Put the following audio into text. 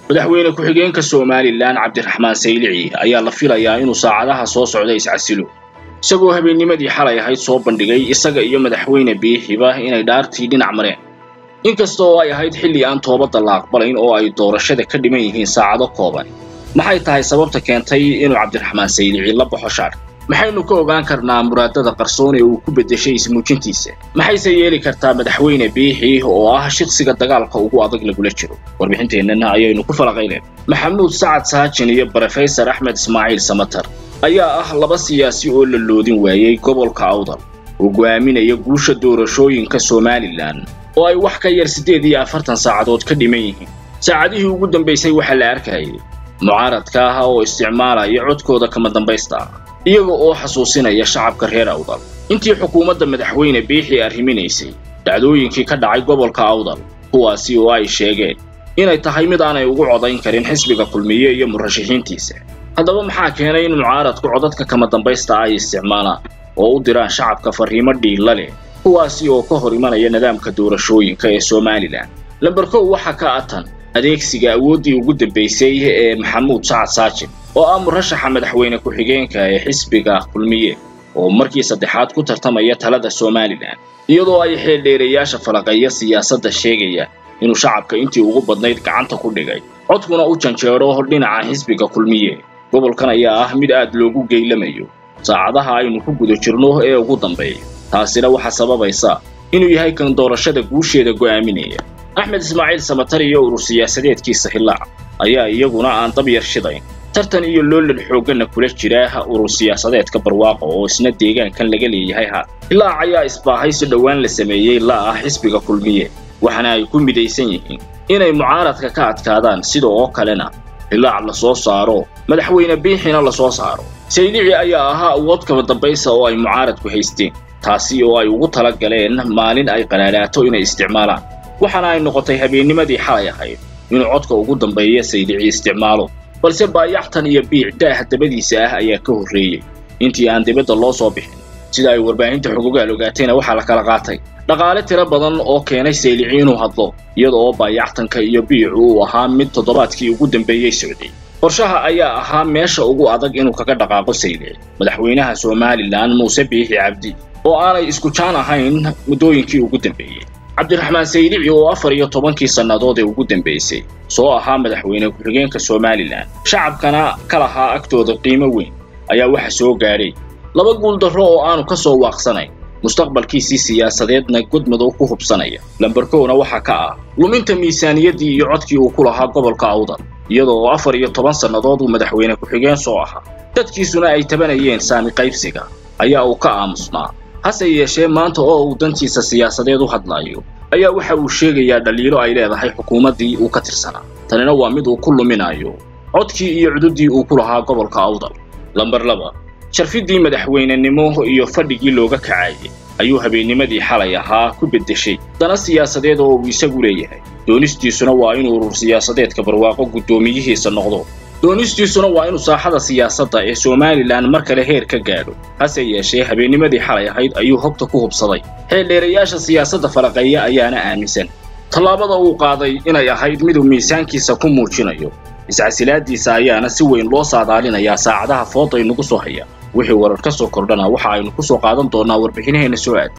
madaxweyne ku-xigeenka somalilan cabdiraxmaan saylici ayaa la filayaa inuu saacadaha soo socda iscasilo isagoo habeennimadii xalay ahayd soo bandhigay isaga iyo madaxweyne biixiba inay dhaartii dhinac mareen inkasta oo ay ahayd xilli aan toobadda la aqbalayn oo ay doorashada ka dhiman yihiin saacado kooban maxay tahay sababta keentay inuu cabdiraxmaan saylici la baxo shaar maxaynu ka ogaan karnaa muraadada qarsoon ee uu ku beddeshay ismuujintiisa maxayse yeeli kartaa madaxweyne biixi oo ah shiqsiga dagaalka ugu adag lagula jiro warbixinteennana ayaynu ku falaqayneen maxamuud sacad saajin iyo brofesor axmed ismaaciil samatar ayaa ah laba siyaasi oo la loodin waayey gobolka awdal oo go'aaminaya guusha doorashooyinka somalilan oo ay wax ka yar siddeed iyo afartan saacadood ka dhiman yihiin saacadihii ugu dambaysay waxaa la arkayay mucaaradka ah oo isticmaalaya codkooda kama dambaysta ah iyaga oo xasuusinaya shacabka reer awdal intii xukuumadda madaxweyne biixi arriminaysay dhacdooyinkii ka dhacay gobolka awdal kuwaasi oo ay sheegeen inay tahay mid aanay ugu codayn karin xisbiga kulmiye iyo murashaxiintiisa haddaba maxaa keenay in mucaaradku codadka kama dambaysta ay isticmaalaan oo u diraan shacabka farriimo dhiilla leh kuwaasi oo ka hor imanaya nidaamka doorashooyinka ee somalilan lamber kow waxaa ka atan adeegsiga awooddii ugu dambaysay ee maxamuud sacad saajin oo ah murashaxa madaxweyne ku-xigeenka ee xisbiga kulmiye oo markii saddexaad ku tartamaya talada somalilan iyadoo ay xeeldheerayaasha falaqeeya siyaasadda sheegayaan inuu shacabka intii ugu badnayd gacanta ku dhigay codkuna u janjeero dhinaca xisbiga kulmiye gobolkan ayaa ah mid aad loogu geylamayo saacadaha aynu ku guda jirno ee ugu dambeeya taasina waxaa sababaysa inuu yahay kan doorashada guusheeda go'aaminaya axmed ismaaciil samatar iyo urur siyaasadeedkiisa hillaac ayaa iyaguna aan dab yar shidayn tartan iyo loolal xoogganna kula jira urur siyaasadeedka barwaaqo oo isna deegaankan laga leeyahay haat hillaac ayaa isbaahay si dhowaan la sameeyey la ah xisbiga kulmiye waxaana ay ku midaysan yihiin inay mucaaradka ka adkaadaan sida oo kalena hillaac la soo saaro madaxweyne biixina la soo saaro saylici ayaa ahaa awood kaba dambaysa oo ay mucaaradku haysteen taasi oo ay ugu tala galeen maalin ay qanaanaato inay isticmaalaan waxaana ay noqotay habeennimadii xalay ahayd inuu codka ugu dambeeya saylici isticmaalo balse baayaxtan iyo biic daah dabadiisa ah ayaa ka horreeyey intii aan dibadda loo soo bixin sida ay warbaahinta xugugaal ogaatayna waxaa la kala qaatay dhaqaale tiro badan oo keenay saylici inuu hadlo iyada oo baayaxtanka iyo biicu uu ahaa mid toddobaadkii ugu dambeeyey socday qorshaha ayaa ahaa meesha ugu adag inuu kaga dhaqaaqo saylici madaxweynaha somalilan muuse biixi cabdi oo aanay isku jaan ahayn muddooyinkii ugu dambeeyey cabdiraxmaan saylici oo afar iyo tobankii sannadood ee ugu dambaysay soo ahaa madaxweyne ku-xigeenka somalilan shacabkana ka lahaa agtooda qiimo weyn ayaa waxa soo gaadhay laba guuldarro oo aanu ka soo waaqsanayn mustaqbalkiisii siyaasadeedna godmadow ku hubsanaya lamberkowna waxaa ka ah luminta miisaaniyaddii iyo codkii uu ku lahaa gobolka awdal iyadoo afar iyo toban sannadood uu madaxweyne ku-xigeen soo ahaa dadkiisuna ay tabanayeen saami qaybsiga ayaa uu ka aamusnaa hase yeeshee maanta oo uu dantiisa siyaasadeed u hadlaayo ayaa waxa uu sheegayaa dhaliilo ay leedahay xukuumaddii uu ka tirsanaa tanina waa mid uu ku luminayo codkii iyo cududdii uu ku lahaa gobolka awdal lamber laba sharfiddii madaxweynenimo iyo fadhigii looga kacayay ayuu habeennimadii xalay ahaa ku beddeshay dana siyaasadeed oo uu isagu leeyahay doonistiisuna waa inuu urur siyaasadeedka barwaaqo guddoomiyihiisa noqdo doonistiisuna waa inuu saaxada siyaasadda ee somalilan mar kale heer ka gaadho hase yeeshee habeennimadii xalay ahayd ayuu hogta ku hubsaday xeeldheerayaasha siyaasadda falaqeeya ayaana aaminsan tallaabada uu qaaday inay ahayd miduu miisaankiisa ku muujinayo iscasilaaddiisa ayaana si weyn loo saadaalinayaa saacadaha fooday nagu soo haya wixii warar ka soo kordhana waxa aynu ku soo qaadan doonnaa warbixinaheenna soo aad